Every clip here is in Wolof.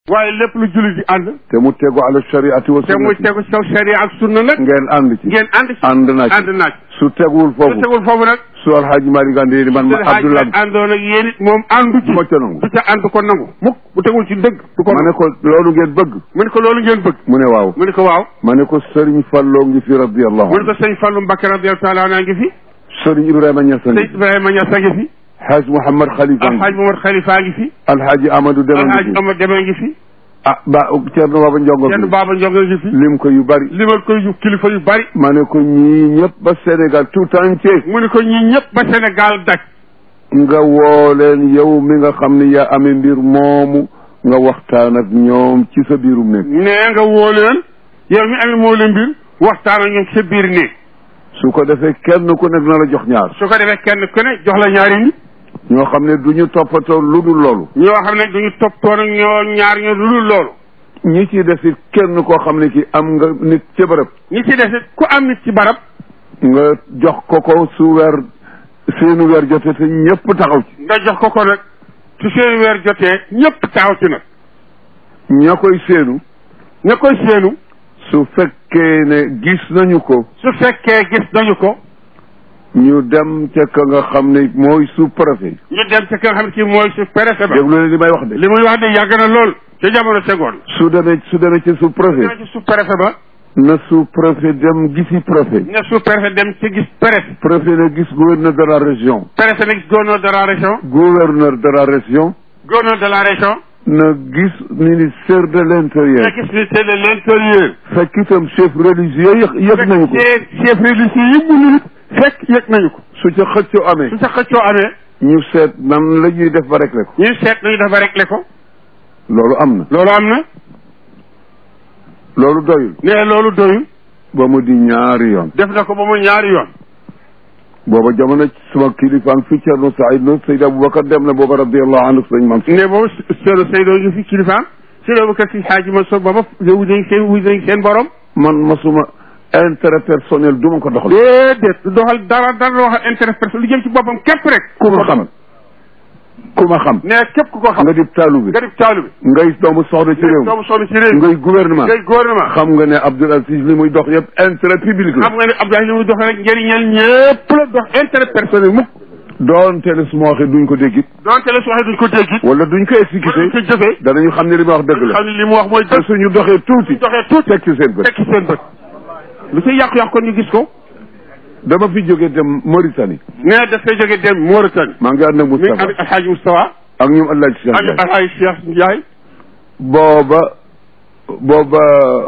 waaye lépp lu jullit di ànd te mu tegu ala shariati wa te muy sunnati tegu ci kaw sharia ak sunna nag ngeen ànd ci ngeen ànd ci ànd naa ci ànd naaj su teguwul su foofu tegul foofu nag su alxaaji Malick Ande ni man ma Seydi Hadji Abdoulaye Malick àndoon ak yéen it moom àndu ci du ma ca nangu du ca ànd ko nangu mukk bu tegul ci dëgg du ko ma ne ko loolu ngeen bëgg mu ne ko loolu ngeen bëgg mu ne waaw mu ne ko waaw ma ne ko Serigne Falloo ngi fi radiyallahu mu ne anhu ko sëñ Fallou Mbacké radiyallahu taala anhu ngi fi Serigne Ibrahima Niass a ngi sëñ Ibrahima Niass a ngi fi Haaj Mouhamad Khalifa a ngi alhaaj Momar Khalifa ngi fi alxaaji Amadou Deme alhaaj ngi fi Amad Deme ngi fi ah ba Thierno Baba Ndiongo yenn fi Baba Ndiongo ngi fi lim ko yu bari limal ko yu kilifa yu bari ma ne ko ñii ñëpp ba Sénégal tout entier mu ne ko ñii ñëpp ba Sénégal daj nga woo leen yow mi nga xam ne yaa amee mbir moomu nga waxtaan ak ñoom ci sa biirum nekk nee nga woo leen yow mi amee moo leen mbir waxtaan ak ñoom sa biir néeg su ko defee kenn ku nekk na la jox ñaar su ko defee kenn ku ne jox la ñaari nit ñoo xam ne du ñu toppatoo lu dul loolu ñoo xam ne duñu toppatoon ak ñoo ñaar ñoo lu dul loolu ñi ci def it kenn koo xam ne ki am nga nit ca bërëb ñi ci des it ku am nit ci barab nga jox ko ko su weer seenu weer jote te ñëpp taxaw ci nga jox ko ko nag su seen weer jotee ñëpp taxaw ci nag ña koy seenu ña koy seenu su fekkee ne gis nañu ko su fekkee gis nañu ko ñu dem ca ka nga xam ne mooy sous préfet ñu dem ca ka nga xam ne kii mooy su préfet ba déglu leen li may wax de li muy wax de yàgg na lool ca jamono segoon su demee su demee ci sous préfet dina ci sous préfet ba na sous préfet dem gisi préfet ne sous préfet dem ci gis préfet préfet na gis gouverneur de la région préfet na gis gouverneur de la région gouverneur de la région gouverneur de la région na gis ministère de l'intérieur na gis ministère de l'intérieur fekk itam chef religieux yëg yëg nañu ko chef chef religieux yi mu nit fekk yëg nañu ko su ca xëccoo amee su sa xëccoo amee ñu seet nan la ñuy def ba rek ko ñuy seet nañu dafa réglé ko loolu am na loolu am na loolu doyul ne loolu doyul ba mu di ñaari yoon def na ko ba mu ñaari yoon booba jamono suma kilifaang fi Cerno Saïd no Seyd Aboubacar dem na booba radiallahu anhu sëñ man ne boobu seedo Seydou ngi fi kilifaam Seydou Bakar si xaaji ma so booba wuj nañ seen wuj nañ seen borom man masuma intérêt personnel du ma ko doxal déedéet du doxal dara dara loo xam intérêt personnel lu jëm ci boppam képp rek ku ma xam ku ma xam ne képp ku ko xam nga di taalu bi nga def taalu bi ngay doomu soxna ci réew doomu sonn ci réew mi ngay gouvernement ngay gouvernement xam nga ne Abdoul Aziz li muy dox yëpp intérêt public la xam nga ne Abdoulaye li muy dox rek njëriñal ñëpp la dox intérêt personnel mukk doonte ne su ma waxee duñ ko déggit donte la su waxee duñ ko dégg it wala duñ ko wala duñ exécuté ko jëfee danañu xam ne li ma wax dëgg la xam ne li mu wax mooy te dëgg suñu doxee tuuti doxee tuuti teg ci seen bët tekk ci seen bët lu ci yàqu-yàqu kon ñu gis ko dama fi jógee dem Mauritanie ne daf koy jógee dem Mauritanie maa ngi ànd ak mi ngi Moustapha am Alxaaji Moustapha ak ñoom Allah ci ak Alxaaji Cheikh Ndiaye booba booba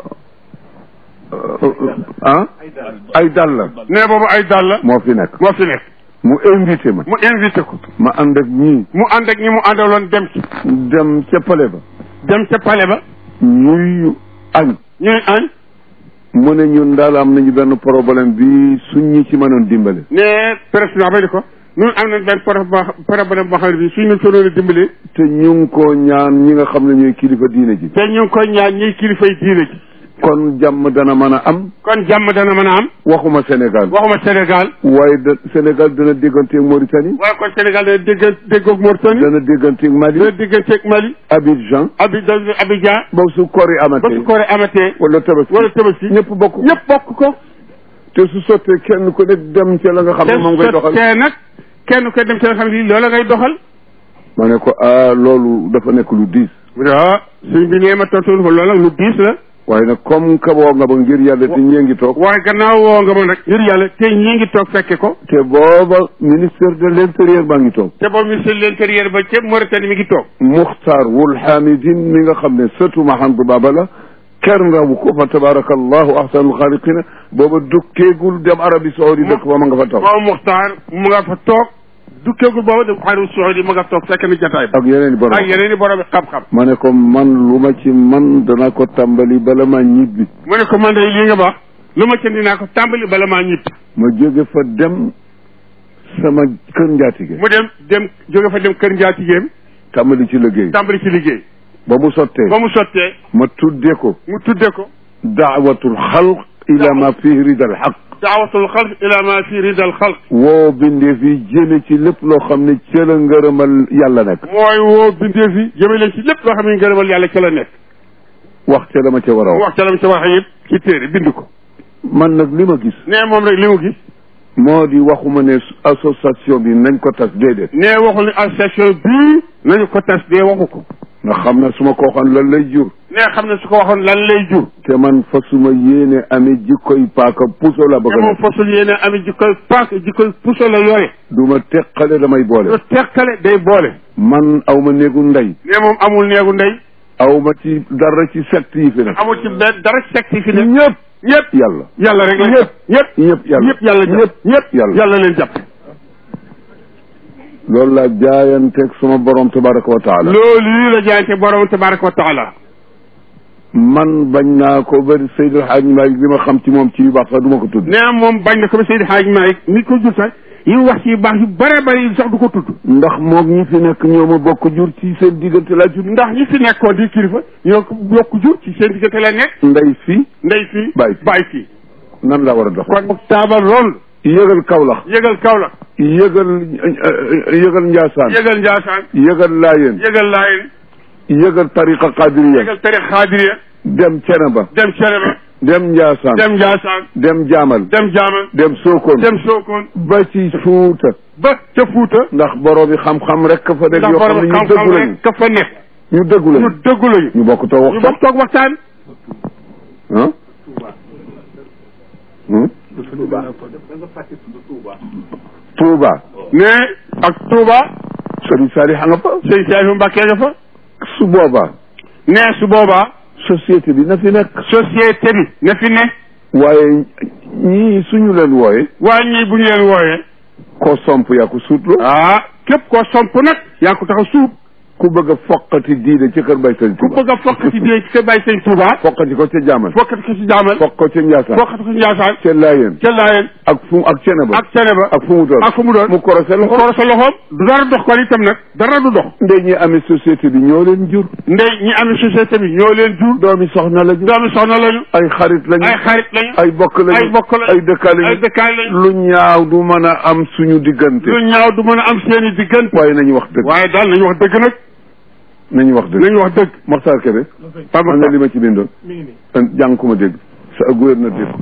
ah ay dàll la ne boobu ay dàll la moo fi nekk moo fi nekk mu invité ma mu invité ko ma ànd ak ñii mu ànd ak ñi mu àndaloon dem ci dem ca palais ba dem ca palais ba ñuy añ ñuy añ mu ne ñun daal am nañu benn problème bi suñ ñi ci mënoon dimbale ne président ba di ko ñun am nañ benn problème boo problème boo xam ne bii suñ ñu sonoon a dimbali te ñu ngi ko ñaan ñi nga xam ne ñooy kilifa diine ji te ñu ngi koy ñaan ñiy kilifay diine ji kon jàmm dana mën a am kon jàmm dana mën a am waxuma Sénégal waxuma Sénégal waaye da Sénégal dana dégganteeg Mauritanie waaye kon Sénégal dana dégg déggoog Mauritanie dana dégganteeg Mali dana dégganteeg Mali Abidjan Abidjan Abidjan ba su kori ba amatee su koore amatee wala tabaski wala tabaski ñëpp bokk ko ñëpp bokk ko te su sottee kenn ku nekk dem ca la nga xam te ne moom ngay doxal te nag kenn koy dem ci nga xam ne loola ngay doxal ma ne ko ah loolu dafa nekk lu diis mu ne ah suñ bi nee ma tontu ko loolu nag lu diis la waaye nag comme ka woo nga ba ngir yàlla te ñee ngi toog waaye gannaaw woo nga ma nag ngir yàlla te ñi ngi toog fekke ko te booba ministère de l'intérieur baa ngi toog te boobu ministre de l'intérieur ba ca Mauritanie mi ngi toog Muxtaar wul Hamidin mi nga xam ne sëtu Mahamdu Baba la kenn rawu ko fa tabarakallahu ahsanul xaaliqina booba dukkeegul dem Arabie Saoudi dëkk ba ma nga fa toog boobu Muxtaar mu nga fa toog dukkeegul boobu dem xaru Saoudi ma nga toog fekk na jataay ba ak yeneen i borom ak yeneen i borom xam-xam ma ne ko man lu ma ci man dana ko tàmbali bala ma ñibbi mu ne ko man de lii nga wax lu ma ca dinaa ko tàmbali bala maa ñibbi ma jóge fa dem sama kër njaatige mu dem dem jóge fa dem kër njaatigéem tàmbali ci liggéey tàmbali ci liggéey ba mu sottee ba mu sottee ma tudde ko mu tudde ko daawatul xalq ila ma fihi ridal xaq daawatul xalq ila ma fi ridal xalq woo bindee fi jëme ci lépp loo xam ne ca la ngërëmal yàlla nekk mooy woo bindee fi jëme leen ci lépp loo xam ne ngërëmal yàlla ca la nekk wax ca la ma ca war a wax wax ca lam ca wax yëpp ci téere bind ko man nag li ma gis nee moom rek li mu gis moo di waxuma ne association bi nañ ko tas déedéet nee waxul ne association bii nañu ko tas dee waxu ko ndax xam na su ma ko waxoon lan lay jur nee xam ne su ko waxoon lan lay jur te man fa suma yéene amee jikkoy paaka puso la bëgg te a moom def fasul yéene ami jikkoy paak jikkoy puso la yore du ma teqale damay lu boole teqale day boole man aw ma néegu ndey nee moom amul neegu ndey aw ma ci dara ci secte yi fi ne amul ci benn dara secte fi ne ñëpp ñëpp yàlla yàlla rek la ñëpp ñëpp ñëpp yàlla ñëpp yàlla ñëpp jàpp ñëpp yàlla yàlla leen jàpp loolu laa jaayanteeg suma borom tabaraka wa taala loolu lii la jaayante borom tabaraka wa taala man bañ naa ko ba Seydil Hadj Malick li ma xam ci moom ci yu baax sax du ma ko tudd nee moom bañ na ko ba Seydi Hadj Malick nit ko jur sax yi wax ci yu baax yu bare bare yi sax du ko tudd ndax moog ñi fi nekk ñoo ma bokk jur ci seen diggante laa jur ndax ñi fi nekkoon di kilifa ñoo ko bokk jur ci seen diggante la nekk ndey fii ndey fii Baay fii. baay fii nan laa war a dox kon mu taabal lool yëgal Kaolack yëgal Kaolack yëgal yëgal Ndiassane yëgal Ndiassane yëgal Laayeen yëgal Laayeen yëgal tariqa Qadiriya yëgal tarix Xaadiriya dem Ceneba dem Ceneba dem Ndiassane dem Ndiassane dem Jaamal dem Jaamal dem Sokone dem Sokone ba ci Fuuta ba ca Fuuta ndax borom yi xam-xam rek ka fa nekk ndax yoo xam borom ne ñu xam-xam dëggu lañu rek ka fa nekk ñu dëggu ñu lañu dëggu lañu ñu bokk toog ñu waxtaan bokk toog waxtaan ah hmm? Touba ne ak Touba Sëriñ Saliou nga fa sëñ Saliou Mbacke nga fa su boobaa ne su boobaa société bi na fi nekk société bi na fi ne waaye ñii suñu leen wooye waaye ñii bu ñu leen wooyee koo somp yaa ko suutlu ah képp koo somp nag yaa ko tax a suub ku bëgg a foqati diine ci kër bay sëñ ku Touba bëgg a fokkati dee ci kër Baye Sëñ Touba foqati ko ca Jaamal fokkati ko ci Jaamal foq ko ca Njaasaan fokkati ko ci Njaasaan ca Laayeen ca Laayeen ak fu ak Ceneba ak Ceneba ak fu mu doon ak fu mu doon mu korose mu loxo koro sa loxoom du dara dox kon itam nag dara du dox ndey ñi amee société bi ñoo leen jur ndey ñi amee société bi ñoo leen jur doomi soxna la jur doomi soxna lañu ay xarit lañu ay xarit lañu ay bokk lañu ay bokk lañu ay dëkkaale ay lañu dëkkaay lañu lu ñaaw du mën a am suñu diggante lu ñaaw du mën a am seeni diggante waaye nañu wax dëgg waaye daal nañu wax dëgg nag nañu wax dëgg nañu wax dëgg Moxtaar Kébé Pape man nga Makhtar li ma ci bindoon jàng ku ma dégg sa gouverneur dégg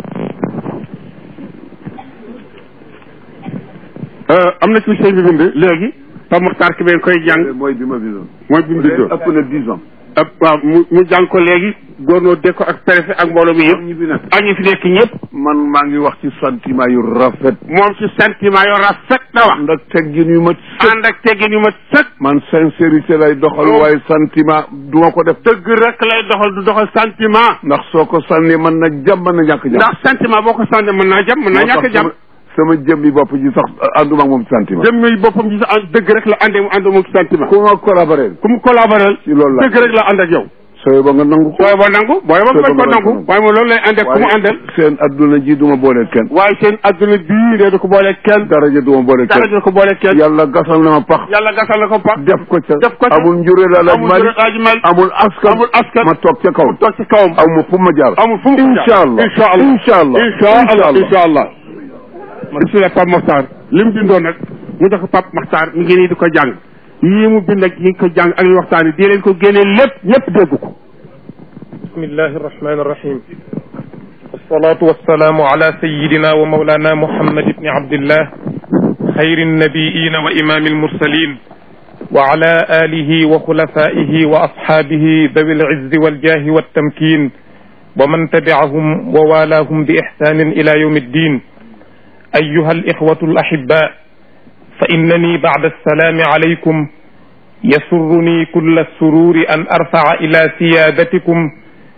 am na ci sëñ bi bind léegi Pape Makhtar ki bee koy jàng mooy bi ma bindoon mooy bi mu bindoon ëpp na dix ans ab waaw mu mu jàng ko léegi góornoo dégg ko ak préfet ak mbooloo mi yëpp ñi fi nekk ak ñi fi nekk ñëpp man maa ngi wax ci sentiment yu rafet moom ci sentiment yoo rafet na wax ànd ak teggin yu ma sëkk ànd ak teggin yu ma sëkk man sincérité lay doxal Oh. waaye sentiment du ma ko def dëgg rek lay doxal du doxal sentiment ndax soo ko sànni mën na jàmm mën na ñàkk jàmm ndax sentiment boo ko sànni mën naa jàmm mën naa moo ñàkk tax jàmm sama sama jëmmi bopp ji sax ànduma ak moom ci sentiment jëmmi boppam ci sa ànd dëgg rek la àndee mu ànd moom ci sentiment ku ma collaboré ku mu collaborer ci loolu la dëgg rek la ànd ak yow sooy ba nga nangu ko booy ba nangu booy ba Sooy ba bañ ko nga nangu nangu. waaye moom loolu lay ànd ak ku mu waaye àndal seen adduna ji duma boole kenn waaye seen adduna bii de du ko boole kenn daraja duma boole dara kenn du ko boole kenn yàlla gasal na ma pax yàlla gasal na ko pax def ko ca def ko ca. amul njureel la laaj amul mali jërë aji mal amul askan amul askan ma toog ca kaw toog ci kawam aw ma fu ma jaar amul fu mu incha allah incha allah incha allah incha allah incha allah bisimilah Pape Makhtar li mu bindoon nag mu jox ko Pape Makhtar mi ngi nii di ko jàng yii mu bind ak yi ko jàng ak yi waxtaan yi di leen ko génnee lépp ñëpp dégg ko بسم الله الرحمن الرحيم والصلاة والسلام على سيدنا ومولانا محمد بن عبد الله خير النبيين وإمام المرسلين وعلى آله وخلفائه وأصحابه ذوي العز والجاه والتمكين ومن تبعهم ووالاهم بإحسان إلى يوم الدين أيها الإخوة الأحباء فإنني بعد السلام عليكم يسرني كل السرور أن أرفع إلى سيادتكم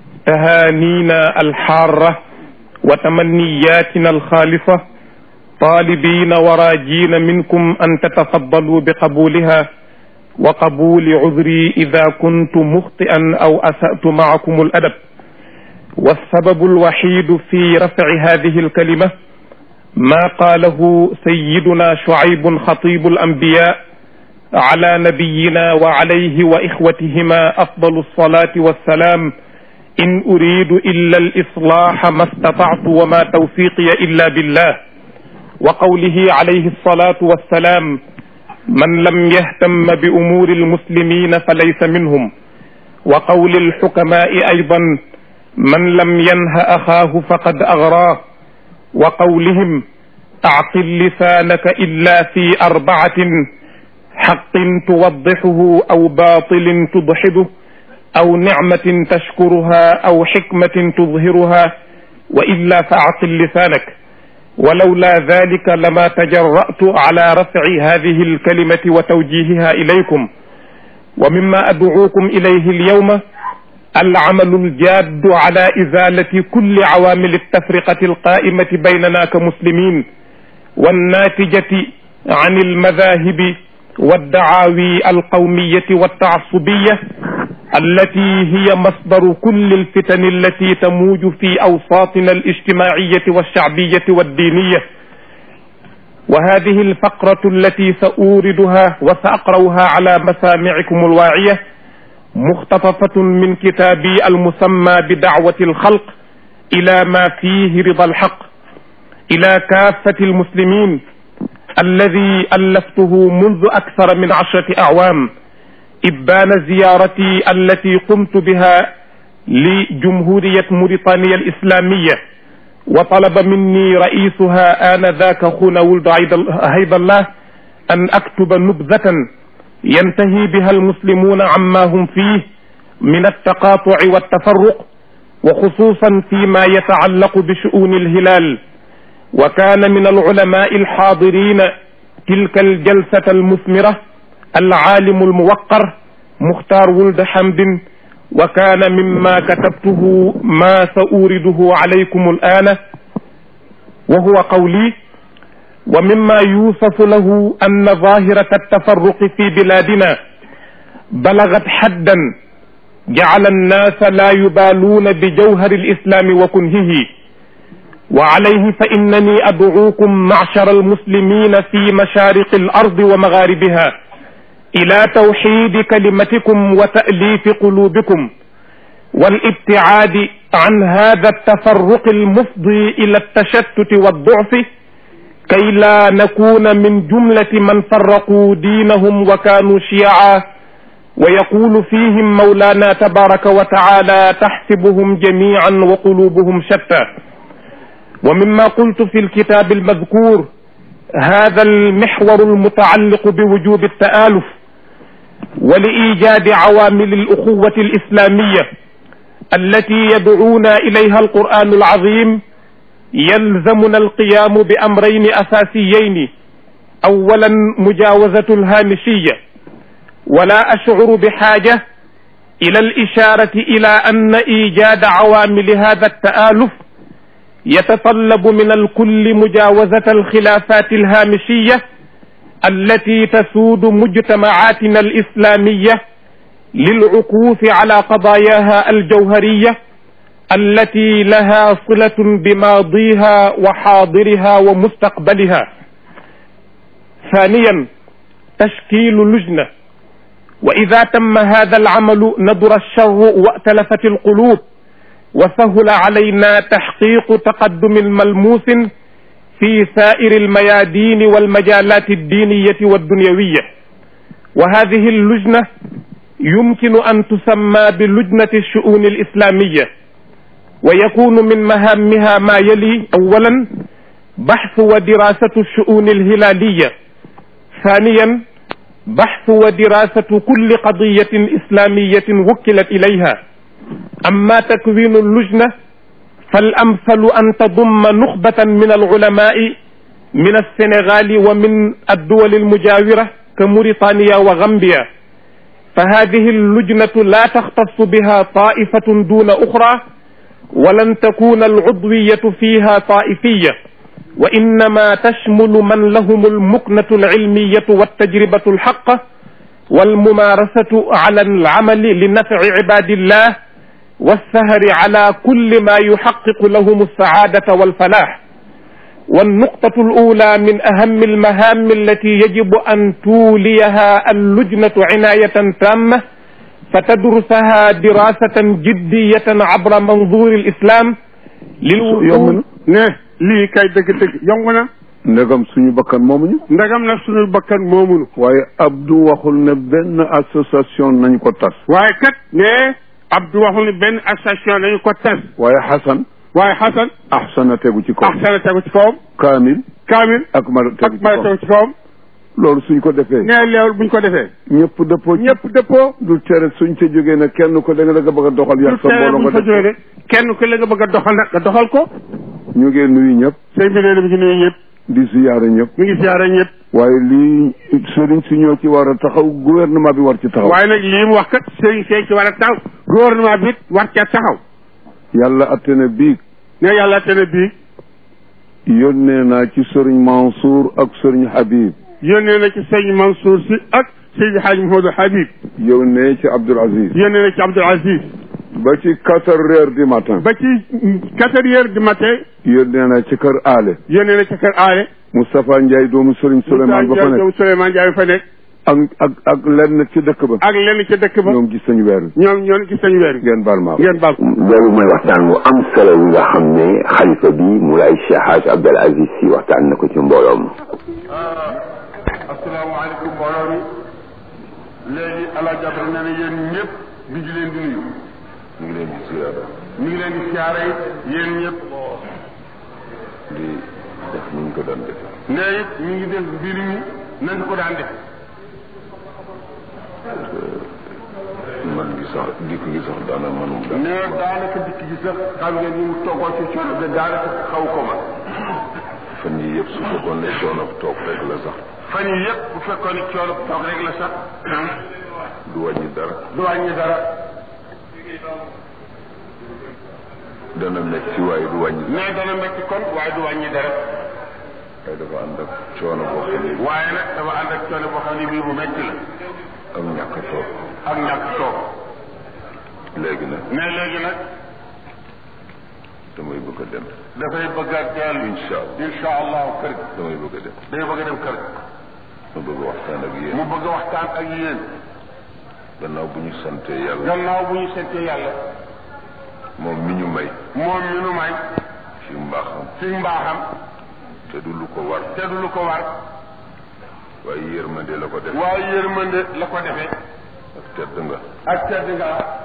تهانينا الحارة وتمنياتنا الخالصة طالبين وراجين منكم أن تتفضلوا بقبولها وقبول عذري إذا كنت مخطئا أو أسأت معكم الأدب والسبب الوحيد في رفع هذه الكلمة ما قاله سيدنا شعيب خطيب الأنبياء على نبينا وعليه وإخوتهما أفضل الصلاة والسلام إن أريد إلا الإصلاح ما استطعت وما توفيقي إلا بالله وقوله عليه الصلاة والسلام من لم يهتم بأمور المسلمين فليس منهم وقول الحكماء أيضا من لم ينه أخاه فقد أغراه وقولهم أعقل لسانك إلا في أربعة حق توضحه أو باطل تضحده أو نعمة تشكرها أو حكمة تظهرها وإلا فأعقل لسانك ولولا ذلك لما تجرأت على رفع هذه الكلمة وتوجيهها إليكم ومما أدعوكم إليه اليوم العمل الجاد على إزالة كل عوامل التفرقة القائمة بيننا كمسلمين والناتجة عن المذاهب والدعاوي القومية والتعصبية التي هي مصدر كل الفتن التي تموج في أوساطنا الاجتماعية والشعبية والدينية وهذه الفقرة التي سأوردها وسأقرأها على مسامعكم الواعية مختطفة من كتابي المسمى بدعوة الخلق إلى ما فيه رضا الحق إلى كافة المسلمين الذي ألفته منذ أكثر من عشرة أعوام إبان زيارتي التي قمت بها لجمهورية موريتانيا الإسلامية وطلب مني رئيسها آنذاك خونا ولد هيد الله أن أكتب نبذة ينتهي بها المسلمون عما هم فيه من التقاطع والتفرق وخصوصا فيما يتعلق بشؤون الهلال وكان من العلماء الحاضرين تلك الجلسة المثمرة العالم الموقر مختار ولد حمد وكان مما كتبته ما سأورده عليكم الآن وهو قولي ومما يوصف له أن ظاهرة التفرق في بلادنا بلغت حدا جعل الناس لا يبالون بجوهر الإسلام وكنهه وعليه فإنني أدعوكم معشر المسلمين في مشارق الأرض ومغاربها إلى توحيد كلمتكم وتأليف قلوبكم والابتعاد عن هذا التفرق المفضي إلى التشتت والضعف كي لا نكون من جملة من فرقوا دينهم وكانوا شيعا ويقول فيهم مولانا تبارك وتعالى تحسبهم جميعا وقلوبهم شتى ومما قلت في الكتاب المذكور هذا المحور المتعلق بوجوب التآلف ولإيجاد عوامل الأخوة الإسلامية التي يدعونا إليها القرآن العظيم يلزمنا القيام بأمرين أساسيين أولا مجاوزة الهامشية ولا أشعر بحاجة إلى الإشارة إلى أن إيجاد عوامل هذا التآلف يتطلب من الكل مجاوزة الخلافات الهامشية التي تسود مجتمعاتنا الإسلامية للعكوف على قضاياها الجوهرية التي لها صلة بماضيها وحاضرها ومستقبلها ثانيا تشكيل لجنة وإذا تم هذا العمل ندر الشر وأتلفت القلوب وسهل علينا تحقيق تقدم ملموس في سائر الميادين والمجالات الدينية والدنيوية وهذه اللجنة يمكن أن تسمى بلجنة الشؤون الإسلامية ويكون من مهامها ما يلي أولا بحث ودراسة الشؤون الهلالية ثانيا بحث ودراسة كل قضية إسلامية وكلت إليها أما تكوين اللجنة فالأمثل أن تضم نخبة من العلماء من السنغال ومن الدول المجاورة كموريتانيا وغامبيا فهذه اللجنة لا تختص بها طائفة دون أخرى ولن تكون العضوية فيها طائفية وإنما تشمل من لهم المكنة العلمية والتجربة الحقة والممارسة على العمل لنفع عباد الله والسهر على كل ما يحقق لهم السعادة والفلاح والنقطة الأولى من أهم المهام التي يجب أن توليها اللجنة عناية تامة فتدرسها دراسة جدية عبر منظور الإسلام yomb للوصول na ne lii kay dëgg-dëgg yomb na ndegam suñu bakkan moomuñu ndagam nag suñu bakkan moomunu waaye Abdou waxul ne benn association nañ ko tas waaye kat ne Abdou waxul ni benn association dañu ko tas waaye Xasan waaye Xasan ahsana tegu ci kaw ahsana tegu ci kawam kaamil Kaamil ak mar tegu ak ci mara kaw tegu ci kawam loolu suñ ko defee ne loolu buñ ko defee ñëpp dëppoo ci ñëpp dëppoo du tere suñ ca jógee ne kenn ko da nga da nga bëgg a doxal du yàq sa tere mbooloo buñ nga fa def ko. jógee kenn ku la nga bëgg a doxal nag nga doxal ko ñu ngi nuyu ñëpp sëñ bi nee na mi ngi nuyu ñëpp di ziyaare ñëpp mi ngi siyaare ñëpp waaye lii sëriñ si ñoo ci war a taxaw gouvernement bi war ci taxaw waaye nag lii mu wax kat sëriñ see ci war a taxaw gouvernement bi it war ca taxaw yàlla atte na bii ne yàlla te ne bii yónnee naa ci sëriñ Mansour ak sëriñ Habib yónnee na ci sëñ Mansour si ak sëñ Hadj Mouhamadou Habib yónnee ci Abdoul Aziz yónnee na ci Abdoul Aziz ba ci quatre heures du matin ba ci quatre heures du matin yónnee naa ci kër aale yónnee na ci kër aale Moustapha Ndiaye doomu sëriñ Souleymane ba fa nekk doomu Souleymane Ndiaye fa nekk ak ak ak lenn ci dëkk ba ak lenn ca dëkk ba ñoom gis nañu weer wi ñoom ñoon gis nañu weer wi ngeen baal maa ngeen baal ko loolu mooy waxtaan bu am solo wi nga xam ne xalifa bi Moulay Cheikh Hadj Abdel Aziz si waxtaan na ko ci mbooloom asalaamaaleykum mbooloo mi léegi ala jabal nee na yéen ñëpp mi ngi leen di nuyu ñu ngi leen di ziyaara mi ngi leen di siyaare it yéen ñëpp di def ni ñu ko daan def ne it mi ngi def mbir mi nañ ko daan def man gi sax dikk gi sax daana manum daal ne daanaka dikk gi sax xam ngeen ni mu toggoo ci coono de daanaka xaw ko ma fan yi yëpp su fekkoon ne coono toog rek la sax fan yi yëpp bu fekkoon ni coono toog rek la sax du wàññi dara du wàññi dara dana metti waaye du wàññi dara ne dana metti kon waaye du wàññi dara waaye dafa ànd ak coono boo xam ne waaye nag dafa ànd ak coono boo xam ne bii bu metti la ak ñàkk a toog ak ñàkk toog léegi nag ne léegi nag damay bëgg a dem dafay bëgg a dellu incha allah incha allahu kër gi damay bëgg a dem day bëgg a dem kër gi ma bëgg a waxtaan ak mu yéen bëgg a waxtaan ak yéen gannaaw bu ñu santee yàlla gannaaw bu ñu seetee yàlla moom mi ñu may moom mi nu may ci mbaaxam ci mbaaxam te du lu ko war te du lu ko war waaye yërmande la ko def waaye yërmande la ko defee ak tedd nga ak tedd nga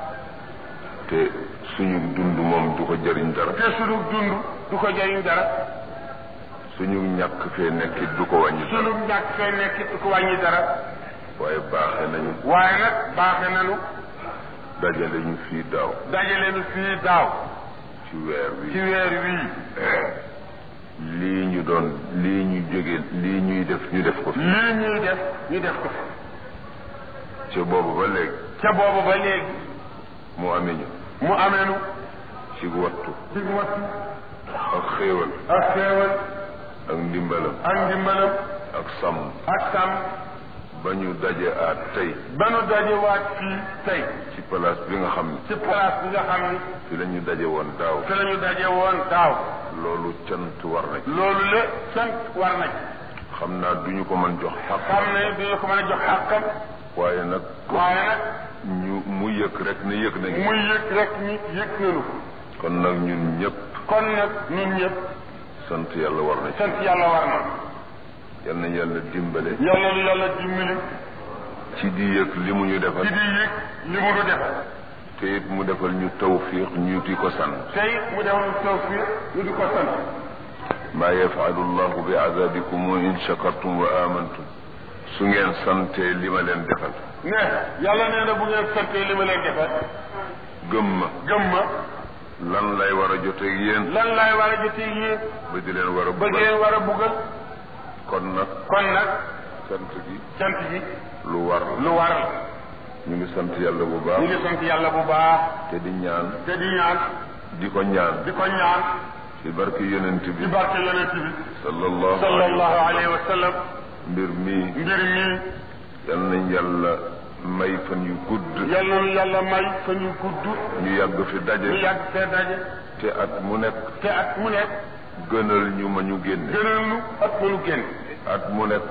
te suñu dund moom du ko jëriñ dara te sunu dund du ko jëriñ dara suñu ñàkk fee nekkit du ko wàññi dara sunu ñàkk fee nekk du ko wàññi dara waaye baaxe nañu waaye nag baaxe nanu dajale ñu fii daaw dajale nu fii daaw ci weer ci wi weer wii lii ñu doon lii ñu jóge lii ñuy def ñu def ko fi lii ñuy def ñu def ko fi ci boobu ba léegi ca boobu ba léegi mu amee ñu mu amee nu ci wattu ci wattu ak xéewal ak xeewal ak ndimbalam ak ndimbalam ak sàmm ak sàmm ba ñu daje aat tey ba nu dajewaat fii tey ci place bi nga xam ne ci place bi nga xam ni fi la ñu daje woon daaw fi la ñu daje woon daaw loolu cant war na ci loolu la sant war na ci xam naa duñu ko mën jox xaq xam ne duñu ko mën a jox xàqam waaye nag waaye nag ñu mu yëg rek ne yëg nañu muy yëg rek ni yëg nañu ko kon nag ñun ñëpp kon nag ñun ñëpp sant yàlla war na ci sant yàlla war na yal na yàlla dimbale yàlla lu yàlla dimbali ci di yëg li mu ñu defal ci di yëg li mu nu defal te it mu defal ñu tawfiq ñu di ko sant tey mu defal tawfiq ñu di ko sant maa yafalu llahu bi azabikum in shakartum wa amantum su ngeen santee li ma leen defal ne yàlla nee na bu ngeen santee li ma leen defal gëm ma gëm ma lan lay war a joteeg yéen lan laay war a jotee yéen ba di leen war a ba bëggal ngeen war a buggal kon nag kon nag sant gi sant gi lu war lu war la ñu ngi sant yàlla bu ñu baax ngi sant yàlla bu baax te di ñaan te di ñaan di ko ñaan di ko ñaan ci barke yonent ci bi barke yonent bi sallallahu sallallahu alayhi alayhi wa sallam mbir mii mbir mi yal nañ yàlla may fan yu gudd yàlla nu yàlla may fa ñu gudd ñu yàgg fi ñu daje yàgg fee daje te at mu nekk te at mu nekk gënal ñu ma ñu génne gënal nu at mu nu génn at mu nekk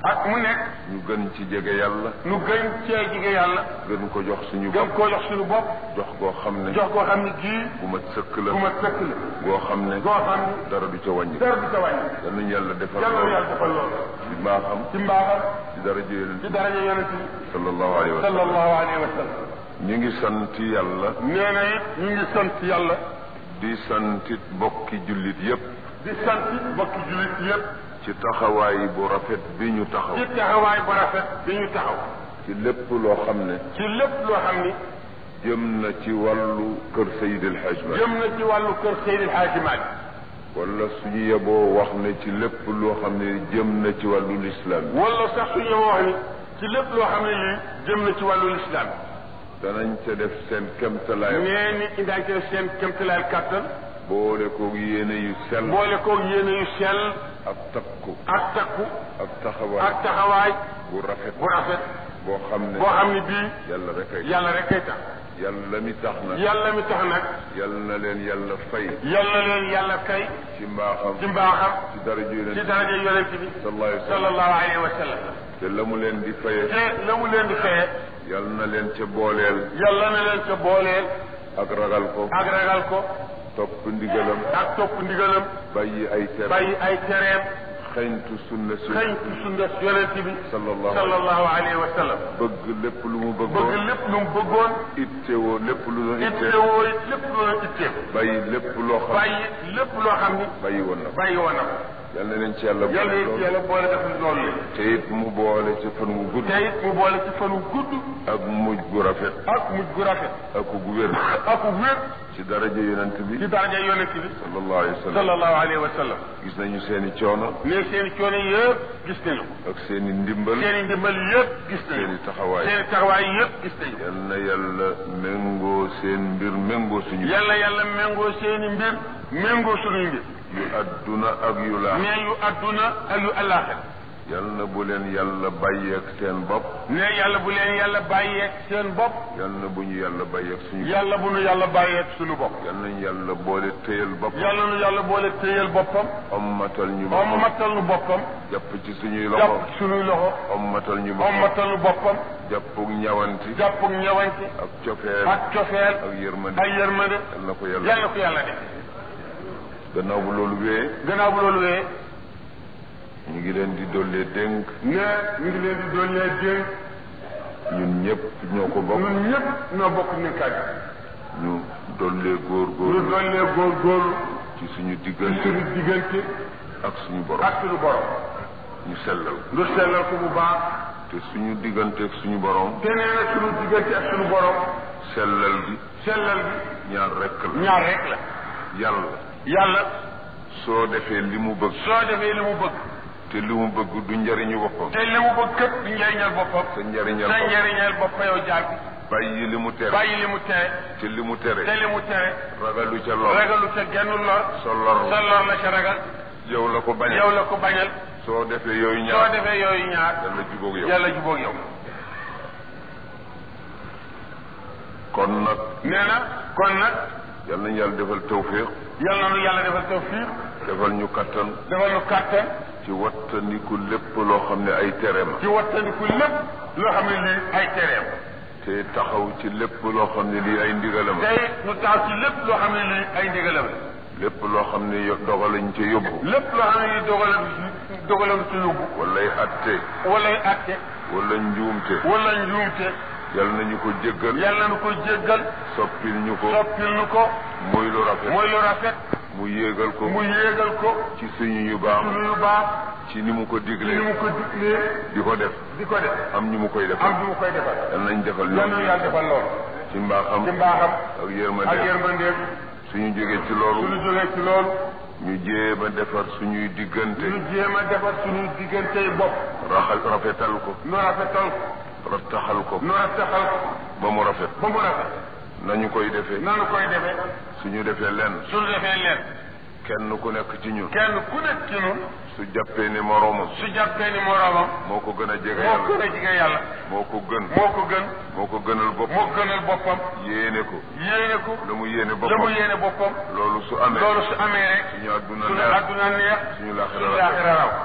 ak mu nekk ñu gën ci jege yàlla nu gën cee jige yàlla gën ko jox suñu gën bopp koo jox suñu bopp jox koo xam ne jox koo xam ne gii bu ma sëkk la bu ma sëkk la goo xam ne goo xam ne dara du ca wàññi dara du ca wàññi yal nañu yàlla defal yàlla na loolu yàlla defal loolu ci mbaaxam ci mbaaxam ci dara jël ci daraja yonent bi sallallahu alayhi wa sallam sallallahu alayhi wa sallam ñu ngi sant yàlla nee na it ñu ngi sant yàlla di santit bokki jullit yépp di sant bokki jullit yëpp ci taxawaay bu rafet bi ñu taxaw ci taxawaay bu rafet bi ñu taxaw ci lépp loo xam ne ci lépp loo xam ni jëm na ci wàllu kër Seydi El Hadj Malick jëm na ci wàllu kër Seydil Hadji Malick wala suñu yeboo wax ne ci lépp loo xam ne jëm na ci wàllu lislaam wala sax suñu wax ni ci lépp loo xam ne lii jëm na ci wàllu lislaam danañ ca def seen kemtalaay nee ni indaa ci seen kémtalaal kàttan boole koog yéene yu sell boole koog yéene yu sell ak takku ak takku ak taxawaay ak taxawaay bu rafet bu rafet boo xam ne boo xam ne bii yàlla rek ay yàlla rek kay tax yàlla mi tax na yàlla mi tax nag yàlla na leen yàlla fay yàlla leen yàlla kay ci mbaaxam ci mbaaxam ci dara ju ci leen daraja yonent bi sallallahu alayhi wa sallam sallallahu alayhi wa sallam te la mu leen di faye te la mu leen di feye yàlla na leen ca booleel yàlla na leen ca booleel ak ragal ko ak ragal ko topp ndigalam ak topp ndigalam bàyyi ay tere bàyyi ay tereem xeñtu sunna si xëñ ci sunna yonent bi sallallahu alayhi sallallahu alayhi wa sallam bëgg lépp lu mu bëgg bëggoon lépp lu mu bëggoon ittewoo lépp lu doon ittee ittewoo it lépp lu la itteem bàyyi lépp loo xam bàyyi lépp loo xam ni bàyyi woon na ko bàyyi woon na ko yal na leen ci yàlla yàlla boole it loolu yàlla boole def loolu la te it mu boole ci fan wu gudd te it mu boole ci fan wu gudd ak mujj gu rafet ak mujj gu rafet ak gu wér ak wér ci daraja yonent bi ci daraja yonent bi sallallahu alayhi wa sallam sallallahu alayhi wa sallam gis nañu seen i coono ne seen i coono yëpp gis nañu ak seen i ndimbal seen i ndimbal yëpp gis nañu seen i taxawaay seen i taxawaay yëpp gis nañu yal na yàlla méngoo seen mbir méngoo suñu yàlla yàlla méngoo seen i mbir méngoo suñuy mbir yu adduna ak yu laax ne yu adduna ak yu àllaaxira yal na bu leen yàlla bàyyeeg seen bopp ne yàlla bu leen yàlla bàyyeeg seen bopp yal na bu ñu yàlla bàyyeeg suñu bopp yàlla bu nu yàlla bàyyeeg suñu bopp yal nañu yàlla boole téyal bopp yàlla nu yàlla boole téyal boppam ommatal ñu boppam ommatal nu boppam jàpp ci suñuy loxo jàpp ci sunuy loxo ommatal ñu boppam ommatal nu boppam jàppug ñawanti jàpp ak ñewante ak cofeel ak cofeel ak yërmande ak yërmande yal na ko yàlla yàlla ko yàlla def gannaaw bu loolu wee gannaaw bu loolu wee ñu ngi leen di dollee dénk ne ñu ngi leen di dollee dénk ñun ñëpp ñoo ko bokk ñun ñëpp ñoo bokk nekkaat ñu dollee góor ñu góor dollee góorgóorlu ci suñu ci diggante suñu diggante ak suñu borom ak suñu borom ñu sellal lu sellal ko bu baax te suñu diggante ak suñu borom te nee na suñu diggante ak suñu borom sellal gi sellal gi ñaar rekk la ñaar rek la yàlla yàlla soo defee li mu bëgg soo defee li mu bëgg te li mu bëgg du njariñu boppam te li mu bëgg képp di njëriñal boppam sa njariñal sa boppam njëriñal bopp yow jaar bi bàyyi li mu tere bàyyi li mu tere te li mu tere te li mu tere ragalu ca lor ragalu ca genn lor sa lor sa lor la ca ragal yow la ko bañal yow la ko bañal soo defee yooyu soo ñaar defee yooyu ñaar yàlla jubóog yow yàlla jubóog yow kon nag nee na kon nag yal nañu yàlla defal tawfiq yàlla na nu yàlla defal tawfiq defal ñu kattan defal nu kàttan ci wattandiku lépp loo xam ne ay tere ma ci wattandiku lépp loo xam ne lii ay tereem te taxaw ci lépp loo xam ne lii ay ndigalam la tey nu taaw ci lépp loo xam ne lii ay ndigalam la lépp loo xam ne yo- dogalañ ca yóbbu lépp loo xam ne lii dogalam ci dogalam ci yóbbu walay atte wala ay atte wala njuumte wala njuumte yal nañu ko jéggal yàlla nu ko jéggal soppil ñu ko soppil nu ko muy lu rafet mooy lu rafet mu yéegal ko mu yéegal ko ci suñu yu baax suñu yu baax ci ni mu ko ci ni diglee mu ko diglee di ko def di ko def am ñu mu koy defal am du mu koy defal yal nañ defal yal na ñoom yàlla defal loolu ci mbaaxam ci mbaaxam ak ak yërmande yërmandeem suñu jógee ci suñu loolu jógee ci loolu ñu jéem a defar suñuy diggante ñu jéem a defar suñu diggantey bopp raxal rafetal ko nu rafetal ko rattaxal ko nu rafetal ko ba mu rafet ba mu rafet nañu koy defee nanu koy defee suñu defee lenn suñu defee leen kenn ku nekk ci ñun kenn ku nekk ci ñun su jàppee ni moroomam su jàppee ni moroomam moo ko gën a jege moo gën yàlla a jige yàlla moo ko gën moo ko gën moo ko gënal bopp moo gënal boppam yéene ko yéene ko la mu yéene la mu boppam yéene boppam loolu su amee loolu su amee rek suñu àdduna suñu neex àdduna neex suñu laaxira suñu rafet laaxira raw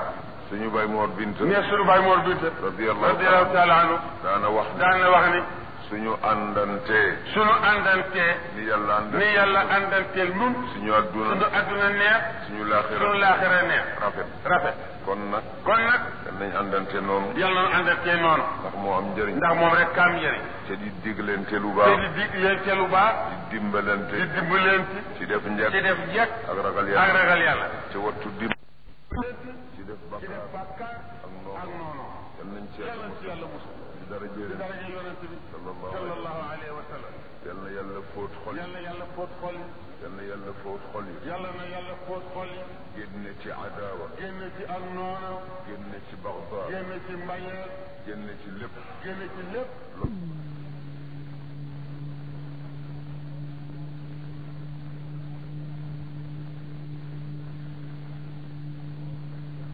suñu bay Mor Bint ne sunu baay Mor Binta radiyallahu radiyallahu taala anhu daana wax ne daan na wax ni suñu àndantee sunu àndantee ni yàlla ànd ni yàlla àndanteel nun suñu adduna sunu adduna neex suñu laaxira sunu laaxira neex rafet rafet kon nag kon nag dan nañ àndante noonu yàlla na àndantee noonu ndax moo am njëriñ ndax moom rek kaam njëriñ te di digleente lu te baax di dig leen te lu baax di dimbalante di dimbalante ci def ci njëkk def njëkk ak ragal ak yàlla ragal yàlla te wattu dim ci def ci def bakkaar bàkkaar ak ak noonu noonu yal nañ ci yàlla yàlla ci yàlla musul ci dara jëriñ daraja yonent bi sallallahu alayhi sallallahu alayhi wa sallam yal na yàlla fóot xol yi yàlla yàlla fóot xol yi yal na yàlla fóot xol yi yàlla na yàlla fóot xol yi génne ci adaawa génn ci ak noonu génne ci baxdaa génn ci mbañeel génne ci lépp génn ci lépp